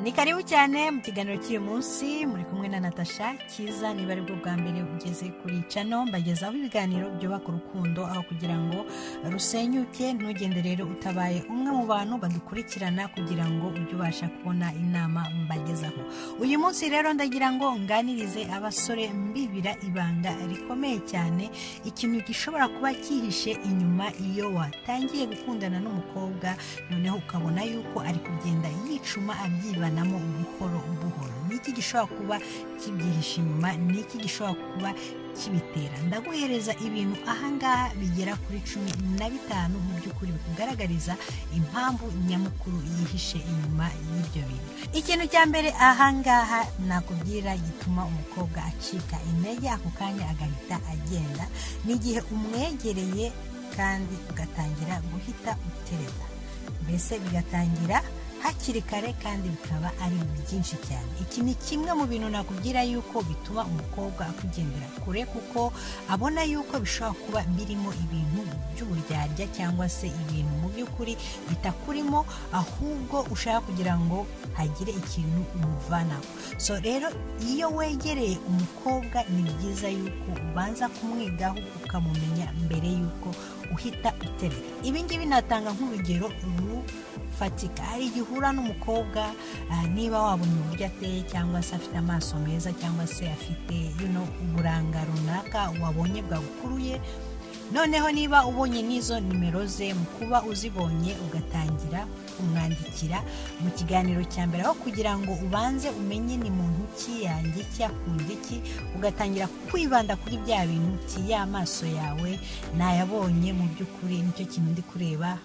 ni karibu cyane mu kiganiro cy'uyu munsi muri kumwe na natasha cyiza niba ari bwo bwa mbere ugeze kuri cano mbagezaho ibiganiro byubaka urukundo aho kugira ngo rusenyuke ntugende rero utabaye umwe mu bantu badukurikirana kugira ngo ujye ubasha kubona inama mbagezaho uyu munsi rero ndagira ngo nganirize abasore mbibira ibanga rikomeye cyane ikintu gishobora kuba cyihishe inyuma iyo watangiye gukundana n'umukobwa noneho ukabona yuko ari kugenda yicuma abyibanamo buhoro buhoro niki gishobora kuba kibyihishe inyuma niki gishobora kuba kibitera ndaguhereza ibintu ahangaha bigera kuri cumi na bitanu mu by'ukuri bikugaragariza impamvu nyamukuru yihishe inyuma y'ibyo bintu ikintu cya mbere ahangaha nakubwira gituma umukobwa acika intege ako kanya agahita agenda ni igihe umwegereye kandi ugatangira guhita utereza mbese bigatangira hakiri kare kandi bikaba ari byinshi cyane iki ni kimwe mu bintu nakubwira yuko bituma umukobwa akugendera kure kuko abona yuko bishobora kuba birimo ibintu by'uburyarya cyangwa se ibintu mu by'ukuri bitakurimo ahubwo ushaka kugira ngo hagire ikintu umuvanaho so rero iyo wegereye umukobwa ni byiza yuko ubanza kumwigaho ukamumenya mbere yuko uhita uterera ibi ngibi natanga nk'urugero rufatika hari igihe uhura n'umukobwa niba wabonye uburyo ateye cyangwa se afite amaso meza cyangwa se afite uburanga runaka wabonye bwagukuruye noneho niba ubonye n'izo nimero ze mu kuba uzibonye ugatangira kumwandikira mu kiganiro cya mbere aho kugira ngo ubanze umenye ni muntu ki yanjye ki akunda iki ugatangira kwibanda kuri bya bintu uti ya maso yawe nayabonye mu by'ukuri nicyo kintu ndi kureba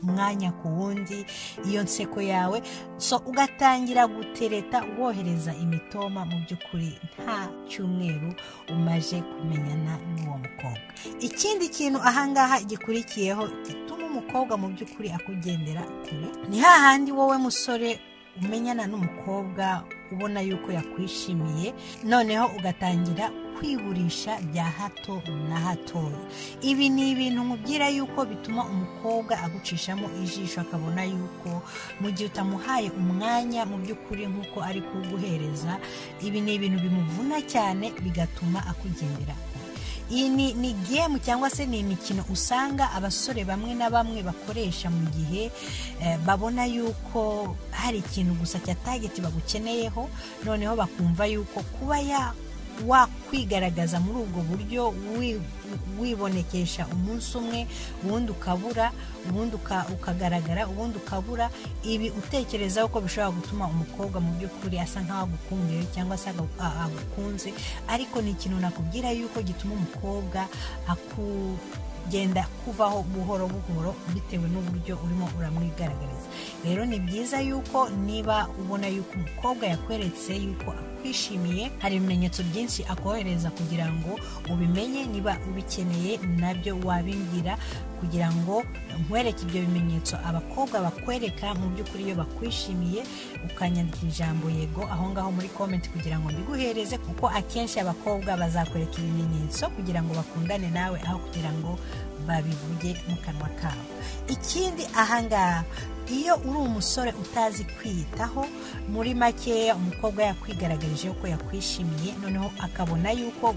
mwanya ku wundi iyo nseko yawe so ugatangira gutereta wohereza imitoma mu by'ukuri nta cyumweru umaje kumenyana n'uwo mukobwa ikindi kintu ahangaha gikurikiyeho gituma umukobwa mu by'ukuri akugendera kure ni hahandi wowe musore umenyana n'umukobwa ubona yuko yakwishimiye noneho ugatangira kwiburisha bya hato na hatoya ibi ni ibintu mubwira yuko bituma umukobwa agucishamo ijisho akabona yuko mu gihe utamuhaye umwanya mu by'ukuri nk'uko ari kuguhereza ibi ni ibintu bimuvuna cyane bigatuma akugendera iyi ni ni gemu cyangwa se ni imikino usanga abasore bamwe na bamwe bakoresha mu gihe babona yuko hari ikintu gusa cya tageti bagukeneyeho noneho bakumva yuko kuba wakwigaragaza muri ubwo buryo wibonekesha umunsi umwe ubundi ukabura ubundi ukagaragara ubundi ukabura ibi utekereza ko bishobora gutuma umukobwa mu by'ukuri asa nk'aho agukumbuye cyangwa se agukunze ariko ni ikintu nakubwira yuko gituma umukobwa akugenda kuvaho buhoro buhoro bitewe n'uburyo urimo uramwigaragariza rero ni byiza yuko niba ubona yuko umukobwa yakweretse yuko kwishimiye hari ibimenyetso byinshi akohereza kugira ngo ubimenye niba ubikeneye nabyo wabimbwira kugira ngo nkwereke ibyo bimenyetso abakobwa bakwereka mu by'ukuri iyo bakwishimiye ukanyandika ijambo yego aho ngaho muri komenti kugira ngo mbiguhereze kuko akenshi abakobwa bazakwereka ibimenyetso kugira ngo bakundane nawe aho kugira ngo babivuge mu kanwa kabo ikindi ahangaha iyo uri umusore utazi kwiyitaho muri makeya umukobwa yakwigaragaje ko yakwishimiye noneho akabona yuko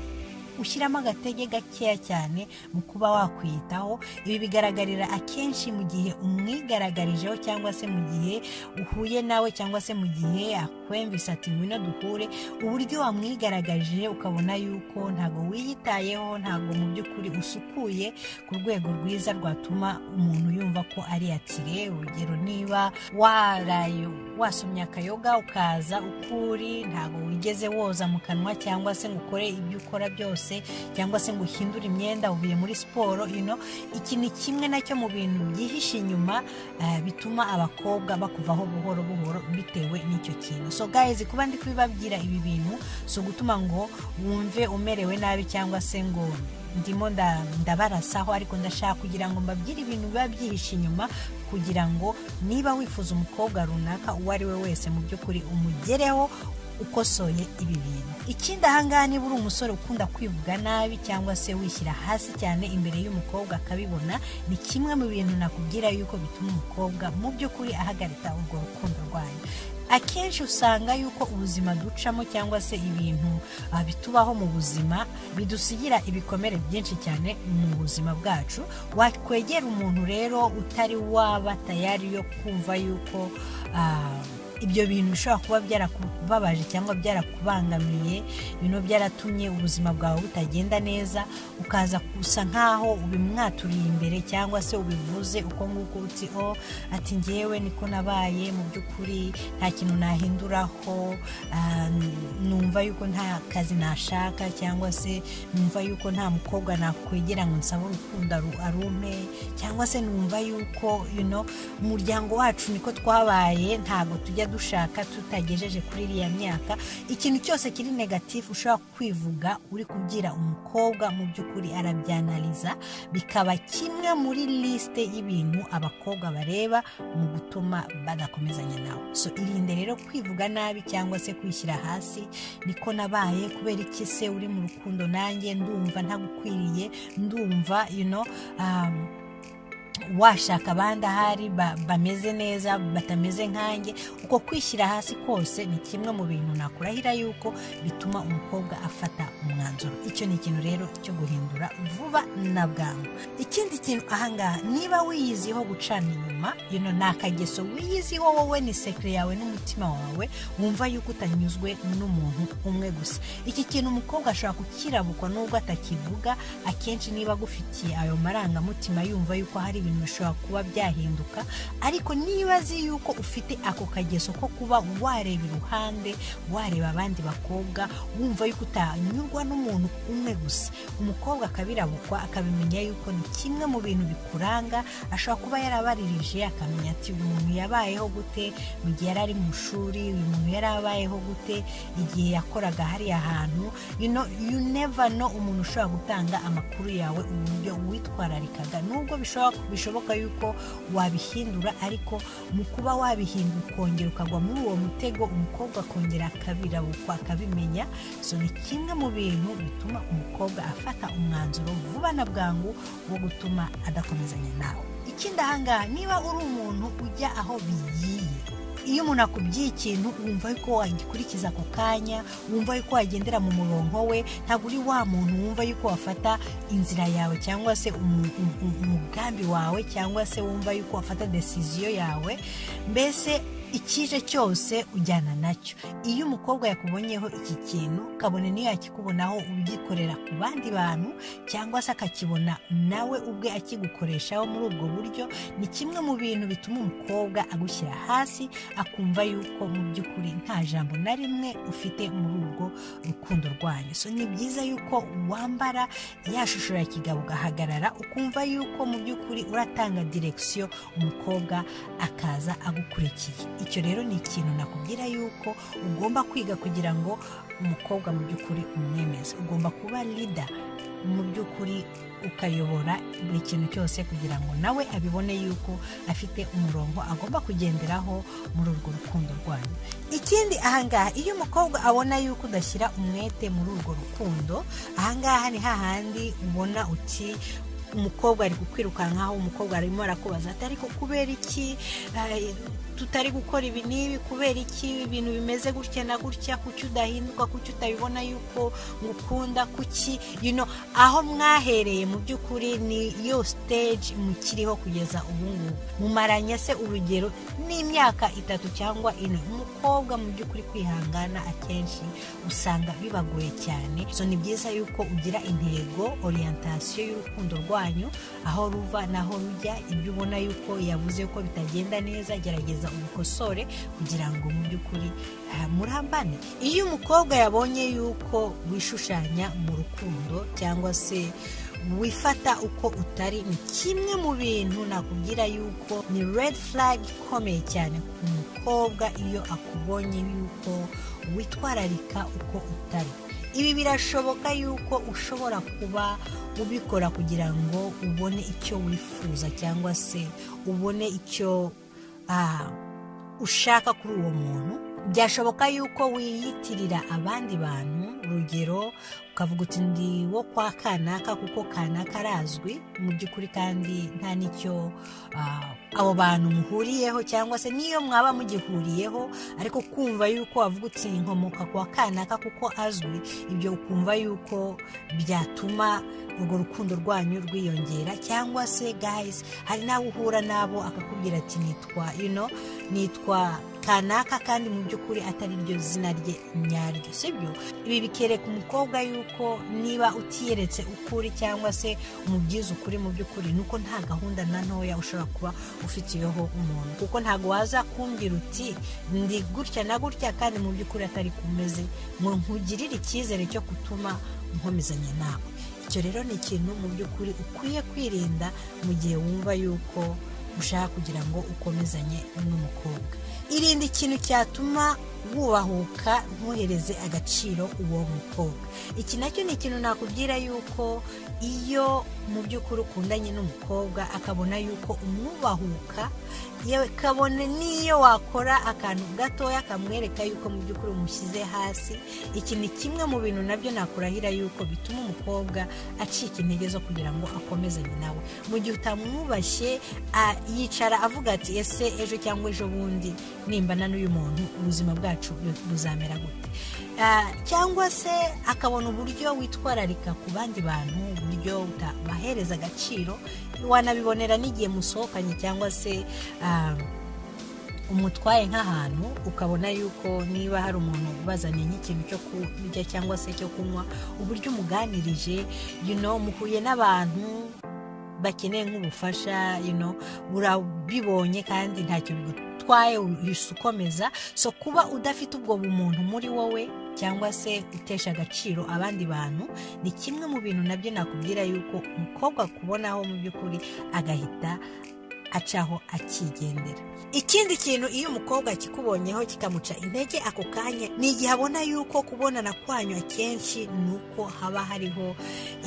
ushyiramo agatege gakeya cyane mu kuba wakwiyitaho ibi bigaragarira akenshi mu gihe umwigaragarijeho cyangwa se mu gihe uhuye nawe cyangwa se mu gihe akwemvise ati ngwino duhure uburyo wamwigaragarije ukabona yuko ntabwo wiyitayeho ntabwo mu by'ukuri usukuye ku rwego rwiza rwatuma umuntu yumva ko ari atire urugero niba waraye wasomye akayoga ukaza uko uri ntabwo wigeze woza mu kanwa cyangwa se ngo ukore ibyo ukora byose cyangwa se ngo uhindure imyenda uvuye muri siporo ino iki ni kimwe nacyo mu bintu byihishe inyuma bituma abakobwa bakuvaho buhoro buhoro bitewe n'icyo kintu so gayizi kuba ndi kubibabwira ibi bintu si ugutuma ngo wumve umerewe nabi cyangwa se ngo ndimo ndabarasaho ariko ndashaka kugira ngo mbabwire ibintu biba byihishe inyuma kugira ngo niba wifuza umukobwa runaka uwo ari we wese mu by'ukuri umugereho ukosoye ibi bintu ikindi ahangaha niba uri umusore ukunda kwivuga nabi cyangwa se wishyira hasi cyane imbere y'umukobwa akabibona ni kimwe mu bintu nakubwira yuko bituma umukobwa mu by'ukuri ahagarika urwo rukundo rwanyu akenshi usanga yuko ubuzima ducamo cyangwa se ibintu ah, bitubaho mu buzima bidusigira ibikomere byinshi cyane mu buzima bwacu wakwegera umuntu rero utari waba tayari yo kumva yuko ah, ibyo bintu bishobora kuba byarakubabaje cyangwa byarakubangamiye bino byaratumye ubuzima bwawe butagenda neza ukaza gusa nkaho ubimwaturiye imbere cyangwa se ubivuze uko nguko uti o ati ngewe niko nabaye mu by'ukuri nta kintu nahinduraho ah, numva yuko nta kazi nashaka cyangwa se numva yuko nta mukobwa nakwegera ngo nsabe urukundo aru- arumpe cyangwa se numva yuko you know, umuryango wacu niko twabaye ntago tujya dushaka tutagejeje kuri iriya myaka ikintu cyose kiri negatifu ushobora kwivuga uri kubwira umukobwa mu by'ukuri arabyanaliza bikaba kimwe muri lisite y'ibintu abakobwa bareba mu gutuma badakomezanya nawe so irinde rero kwivuga nabi cyangwa se kwishyira hasi niko nabaye kubera iki se uri mu rukundo nanjye ndumva ntagukwiriye ndumva you know, um, washaka abandi ahari ba- bameze neza batameze nkanjye uko kwishyira hasi kose ni kimwe mu bintu nakurahira yuko bituma umukobwa afata umwanzuro icyo ni ikintu rero cyo guhindura vuba na bwangu ikindi kintu ahangaha niba wiyiziho gucana inyuma yuno ni akageso wiyiziho wowe ni sekire yawe n'umutima wawe wumva yuko utanyuzwe n'umuntu umwe gusa iki kintu umukobwa ashobora kukirabukwa nubwo atakivuga akenshi niba agufitiye ayo marangamutima yumva yuko hari ibintu bishobora kuba byahinduka ariko niba azi yuko ufite ako kageso ko kuba wareba iruhande wareba abandi bakobwa wumva yuko utanyurwa n'umuntu umwe gusa umukobwa akabirabukwa akabimenya yuko ni kimwe mu bintu bikuranga ashobora kuba yarabaririje akamenya ati uyu muntu yabayeho gute mu gihe yari ari mu ishuri uyu muntu yari abayeho gute igihe yakoraga hariya hantu you know, you never know umuntu ushobora gutanga amakuru yawe uburyo witwararikaga nubwo bishobora- bishoboka yuko wabihindura ariko mu kuba wabihindura ukongera ukagwa muri uwo mutego umukobwa akongera akabirabukwa akabimenya so ni kimwe mu bintu bituma umukobwa afata umwanzuro vuba na bwangu wo gutuma adakomezanya nawe ikindi ahangaha niba uri umuntu ujya aho bigiye iyo umuntu akubwiye ikintu wumva yuko wagikurikiza ako kanya wumva yuko wagendera mu murongo we ntabwo uri wa muntu wumva yuko wafata inzira yawe cyangwa se umu- umu- umu- umugambi wawe cyangwa se wumva yuko wafata desiziyo yawe mbese icyije cyose ujyana nacyo iyo umukobwa yakubonyeho iki kintu kabone niyo yakikubonaho ubyikorera ku bandi bantu cyangwa se akakibona nawe ubwe akigukoreshaho muri ubwo buryo ni kimwe mu bintu bituma umukobwa agushyira hasi akumva yuko mu by'ukuri nta jambo na rimwe ufite muri urwo rukundo rwanyu so ni byiza yuko wambara ya shusho ya kigabo ugahagarara ukumva yuko mu by'ukuri uratanga direkisiyo umukobwa akaza agukurikiye icyo rero ni ikintu nakubwira yuko ugomba kwiga kugira ngo umukobwa mu by'ukuri umwemeze ugomba kuba lida mu by'ukuri ukayobora buri kintu cyose kugira ngo nawe abibone yuko afite umurongo agomba kugenderaho muri urwo rukundo rwanyu ikindi ahangaha iyo umukobwa abona yuko udashyira umwete muri urwo rukundo ahangaha ni hahandi ubona uti umukobwa ari kukwirukankaho umukobwa arimo arakubaza ati ariko kubera iki Eh, tutari gukora ibi n'ibi kubera iki ibintu bimeze gutya na gutya kuki udahinduka kuki utabibona yuko ngukunda kuki you know, aho mwahereye mu by'ukuri ni yo stage mukiriho kugeza ubu ngubu mumaranye se urugero n'imyaka itatu cyangwa ine umukobwa mu by'ukuri kwihangana akenshi usanga bibagoye cyane so ni byiza yuko ugira intego orientation y'urukundo rwanyu aho ruva naho rujya ibyo ubona yuko yavuze ko bitagenda neza gerageza ubikosore kugira ngo mu by'ukuri ah, murambane iyo umukobwa yabonye yuko wishushanya mu rukundo cyangwa se wifata uko utari ni kimwe mu bintu nakubwira yuko ni red flag ikomeye cyane ku mukobwa iyo akubonye yuko witwararika uko utari ibi birashoboka yuko ushobora kuba ubikora kugira ngo ubone icyo wifuza cyangwa se ubone icyo ah, ushaka kuri uwo muntu byashoboka yuko wiyitirira abandi bantu urugero ukavuga uti ndi wo kwa kanaka kuko kanaka arazwi mu by'ukuri kandi nta n'icyo ah, abo bantu muhuriyeho cyangwa se niyo mwaba mugihuriyeho ariko kumva yuko wavuga uti nkomoka kwa kanaka kuko azwi ibyo ukumva yuko byatuma urwo rukundo rwanyu rwiyongera cyangwa se gayizi hari n'abo uhura nabo akakubwira ati nitwa you know, nitwa kanaka kandi mu by'ukuri atari ryo zina rye nyaryo sibyo ibi bikereka umukobwa yuko niba utiyeretse ukuri cyangwa se umubyiza ukuri mu by'ukuri nuko nta gahunda na ntoya ushobora kuba ufitiyeho umuntu kuko ntabwo waza kumbwira uti ndi gutya na gutya kandi mu by'ukuri atari kumeze ngo nkugirire icyizere cyo gutuma nkomezanya nawe icyo rero ni ikintu mu by'ukuri ukwiye kwirinda mu gihe wumva yuko ushaka kugira ngo ukomezanye n'umukobwa irinde ikintu cyatuma wubahuka ntuhereze agaciro uwo mukobwa iki nacyo ni ikintu nakubwira yuko iyo mu by'ukuri ukundanye n'umukobwa akabona yuko umwubahuka yewe kabone n'iyo wakora akantu gatoya kamwereka yuko mu by'ukuri umushyize hasi iki ni kimwe mu bintu nabyo nakurahira yuko bituma umukobwa acika intege zo kugira ngo akomezanye nawe mu gihe utamwubashye a- yicara avuga ati ese ejo cyangwa ejo bundi nimbana n'uyu muntu ubuzima bwacu bu- buzamera gute Ah, cyangwa se akabona uburyo witwararika ku bandi bantu uburyo utabahereza agaciro wanabibonera n'igihe musohokanye cyangwa se ah, umutwaye nk'ahantu ukabona yuko niba hari umuntu ubazaniye nk'ikintu cyo kurya cyangwa se cyo kunywa uburyo umuganirije you know, muhuye n'abantu bakeneye nk'ubufasha you know, urabibonye kandi ntacyo bigutwaye uhise ukomeza so kuba udafite ubwo bumuntu muri wowe cyangwa se utesha agaciro abandi bantu ni kimwe mu bintu nabyo nakubwira yuko umukobwa akubonaho mu by'ukuri agahita acaho akigendera ikindi kintu iyo umukobwa akikubonyeho kikamuca intege ako kanya ni igihe abona yuko kubonana kwanyu akenshi ni uko haba hariho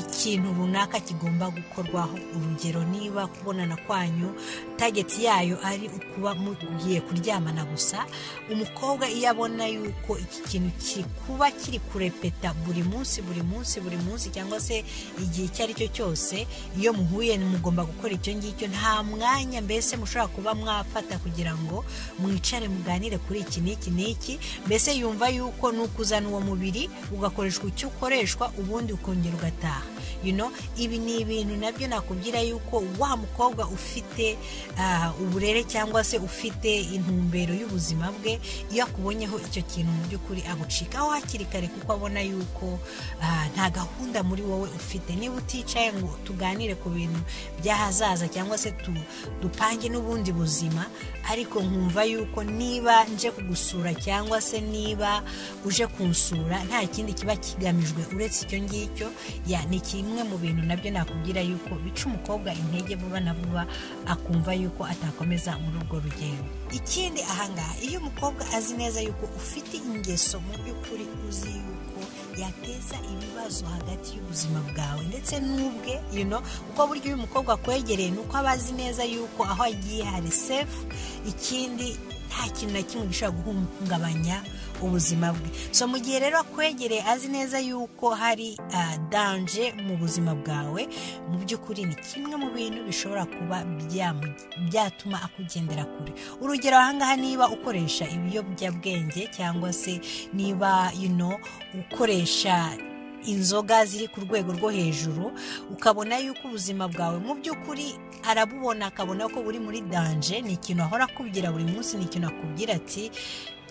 ikintu runaka kigomba gukorwaho urugero niba kubonana kwanyu tageti yayo ari ukuba mugiye kuryamana gusa umukobwa iyo abona yuko iki kintu kikuba kiri kurepeta buri munsi buri munsi buri munsi cyangwa se igihe icyo ari cyo cyose iyo muhuye mugomba gukora icyo ngicyo nta mwanya mbese mushobora kuba mwafata kugira ngo mwicare muganire kuri iki n'iki n'iki mbese yumva yuko n'ukuzana uwo mubiri ugakoreshwa icyo ukoreshwa ubundi ukongera ugataha you know, ibi ni ibintu nabyo nakubwira yuko wa mukobwa ufite ah, uburere cyangwa se ufite intumbero y'ubuzima bwe iyo akubonyeho icyo kintu mu by'ukuri agucikaho hakiri kare kuko abona yuko ah, nta gahunda muri wowe ufite niba uticaye ngo tuganire ku bintu by'ahazaza cyangwa se tu- dupange n'ubundi buzima ariko nkumva yuko niba nje kugusura cyangwa se niba uje kunsura nta kindi kiba kigamijwe uretse icyo ngicyo ya ni kimwe mu bintu nabyo nakubwira yuko bica umukobwa intege vuba na vuba akumva yuko atakomeza muri urwo rugendo ikindi ahangaha iyo umukobwa azi neza yuko ufite ingeso mu by'ukuri uzi yuko yateza ibibazo hagati y'ubuzima bwawe ndetse n'ubwe you know, kuko burya uyu mukobwa akwegereye ni uko aba azi neza yuko aho agiye hari sefu ikindi nta kintu na kimwe gishobora guhungabanya ubuzima bwe so mu gihe rero akwegereye azi neza yuko hari ah, danje mu buzima bwawe mu by'ukuri ni kimwe mu bintu bishobora kuba byamu- byatuma akugendera kure urugero ahangaha niba ukoresha ibiyobyabwenge cyangwa se niba you know, ukoresha inzoga ziri ku rwego rwo hejuru ukabona yuko ubuzima bwawe mu by'ukuri arabubona akabona ko buri muri danje ni ikintu ahora akubwira buri munsi ni ikintu akubwira ati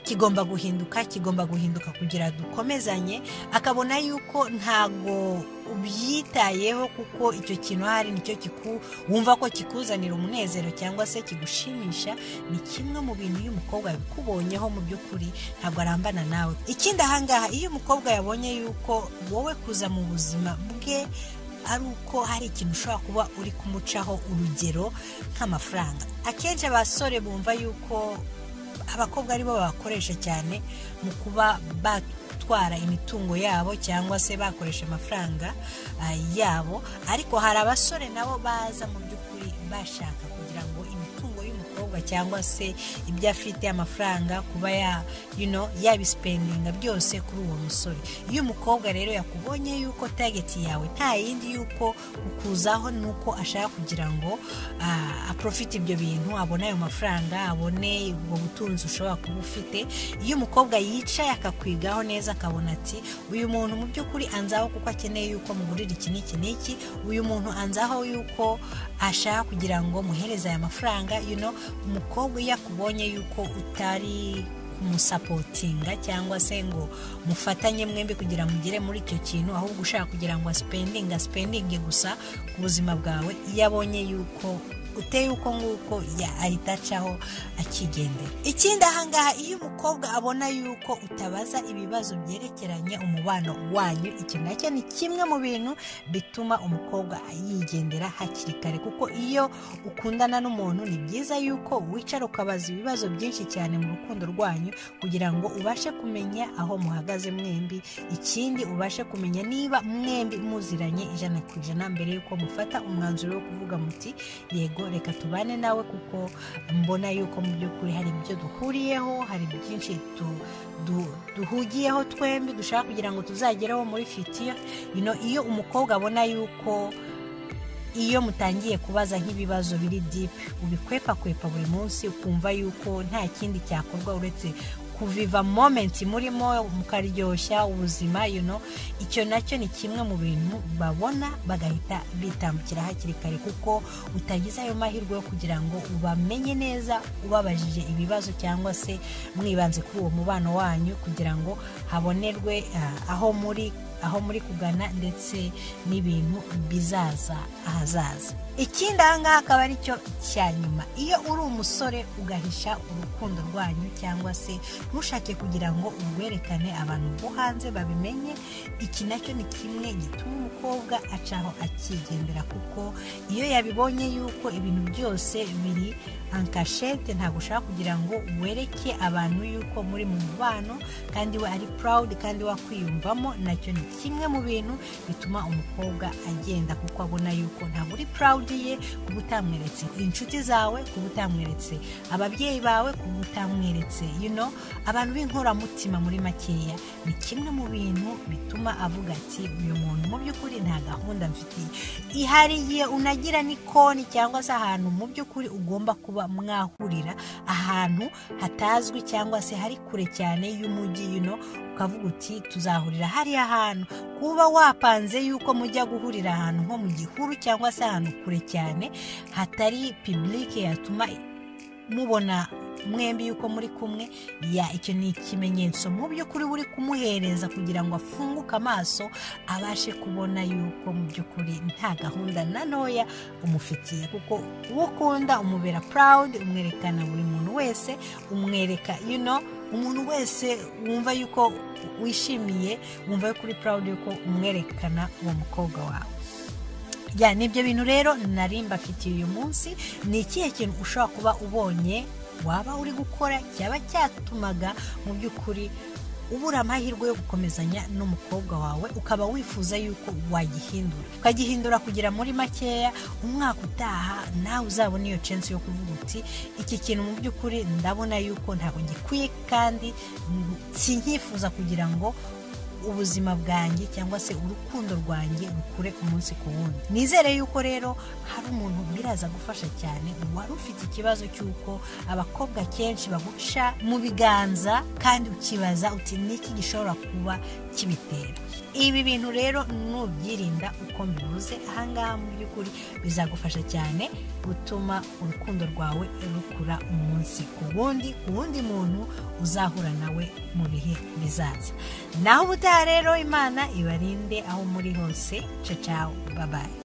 kigomba guhinduka kigomba guhinduka kugira dukomezanye akabona yuko ntago ubyitayeho kuko icyo kintu ahari nicyo kiku wumva ko kikuzanira umunezero cyangwa se kigushimisha ni kimwe mu bintu iyo umukobwa yabikubonyeho mu by'ukuri ntabwo arambana nawe ikindi ahangaha iyo umukobwa yabonye yuko wowe kuza mu buzima bwe ari uko hari ikintu ushobora kuba uri kumucaho urugero nk'amafaranga akenshi abasore bumva yuko abakobwa aribo babakoresha cyane mu kuba batwara imitungo yabo cyangwa se bakoresha amafaranga ah, yabo ariko hari abasore nabo baza mu by'ukuri bashaka kugira ngo imitungo y'umukobwa ibikorwa cyangwa se ibyo afite amafaranga kuba ya you know, yabisipendinga byose kuri uwo musore iyo umukobwa rero yakubonye yuko tageti yawe nta yindi yuko kukuzaho ni uko ashaka kugira ngo ah, aprofite ibyo bintu abone ayo mafaranga abone ubwo butunzi ushobora kuba ufite iyo umukobwa yicaye akakwigaho neza akabona ati uyu muntu mu by'ukuri anzaho kuko akeneye yuko mugurira iki n'iki n'iki uyu muntu anzaho yuko ashaka kugira ngo muhereze aya mafaranga you know, umukobwa iyo akubonye yuko utari kumusapotinga cyangwa se ngo mufatanye mwembi kugira mugere muri icyo kintu ahubwo ushaka kugira ngo asipendinge asipendinge gusa ku buzima bwawe iyo abonye yuko uteye uko nguko ya ahita acaho akigendera ikindi ahangaha iyo umukobwa abona yuko utabaza ibibazo byerekeranye umubano wanyu iki nacyo ni kimwe mu bintu bituma umukobwa yigendera hakiri kare kuko iyo ukundana n'umuntu ni byiza yuko wicara ukabaza ibibazo byinshi cyane mu rukundo rwanyu kugira ngo ubashe kumenya aho muhagaze mwembi ikindi ubashe kumenya niba mwembi muziranye ijana ku ijana mbere y'uko mufata umwanzuro wo kuvuga muti yego reka tubane nawe kuko mbona yuko mu by'ukuri hari ibyo duhuriyeho hari byinshi tu- du- duhugiyeho twembi dushaka kugira ngo tuzagereho muri fitiyo You know, iyo umukobwa abona yuko iyo mutangiye kubaza nk'ibibazo biri dipe ubikwepakwepa buri munsi ukumva yuko nta kindi cyakorwa uretse kuviva momenti murimo mukaryoshya ubuzima you know, icyo nacyo ni kimwe mu bintu babona bagahita bitambukira hakiri kare kuko utagize ayo mahirwe yo kugira ngo ubamenye neza ubabajije ibibazo cyangwa se mwibanze kuri uwo mubano wanyu kugira ngo habonerwe ah, aho muri aho muri kugana ndetse n'ibintu bizaza ahazaza ikindi ahangaha akaba ari cyo cya nyuma iyo uri umusore ugahisha urukundo rwanyu cyangwa se ntushake kugira ngo urwerekane abantu bo hanze babimenye iki nacyo ni kimwe gituma umukobwa acaho akigendera kuko iyo yabibonye yuko ibintu byose biri ankashete ntabwo ushaka kugira ngo wereke abantu yuko muri mu mubano kandi we ari purawudi kandi wakwiyumvamo nacyo ni kimwe mu bintu bituma umukobwa agenda kuko abona yuko ntabwo uri purawudi ye kuba utamweretse inshuti zawe kuba utamweretse ababyeyi bawe kuba utamweretse you know, abantu b'inkoramutima muri makeya ni kimwe mu bintu bituma avuga ati uyu muntu mu by'ukuri nta gahunda mfitiye ihari igihe unagira n'ikoni cyangwa se ahantu mu by'ukuri ugomba kuba mwahurira ahantu hatazwi cyangwa se hari kure cyane y'umujyi yuno ukavuga uti tuzahurira hariya hantu kuba wapanze yuko mujya guhurira ahantu nko mu gihuru cyangwa se ahantu kure cyane hatari pibulike yatuma mubona mwembi yuko muri kumwe ya icyo ni ikimenyetso mu by'ukuri buri kumuhereza kugira ngo afunguke amaso abashe kubona yuko mu by'ukuri nta gahunda na ntoya umufitiye kuko uwo ukunda umubera purawudi umwerekana buri muntu wese umwereka you know, umuntu wese wumva yuko wishimiye wumva yuko uri purawudi yuko umwerekana uwo mukobwa wawe ya ni ibyo bintu rero nari mbafitiye uyu munsi ni ikihe kintu ushobora kuba ubonye waba uri gukora cyaba cyatumaga mu by'ukuri ubura amahirwe yo gukomezanya n'umukobwa wawe ukaba wifuza yuko wagihindura ukagihindura kugira muri makeya umwaka utaha nawe uzabona iyo censi yo kuvuga uti iki kintu mu by'ukuri ndabona yuko ntabwo gikwiye kandi sinkifuza kugira ngo ubuzima bwanjye cyangwa se urukundo rwanjye rukure umunsi ku wundi nizere yuko rero hari umuntu biraza gufasha cyane wari ufite ikibazo cy'uko abakobwa kenshi baguca mu biganza kandi ukibaza uti niki gishobora kuba kibitera ibi bintu rero nubyirinda uko mbivuze ahangaha mu by'ukuri bizagufasha cyane gutuma urukundo rwawe rukura umunsi ku wundi ku wundi muntu uzahura nawe mu bihe bizaza naho ubutaha rero imana ibarinde aho muri hose cacaho babaye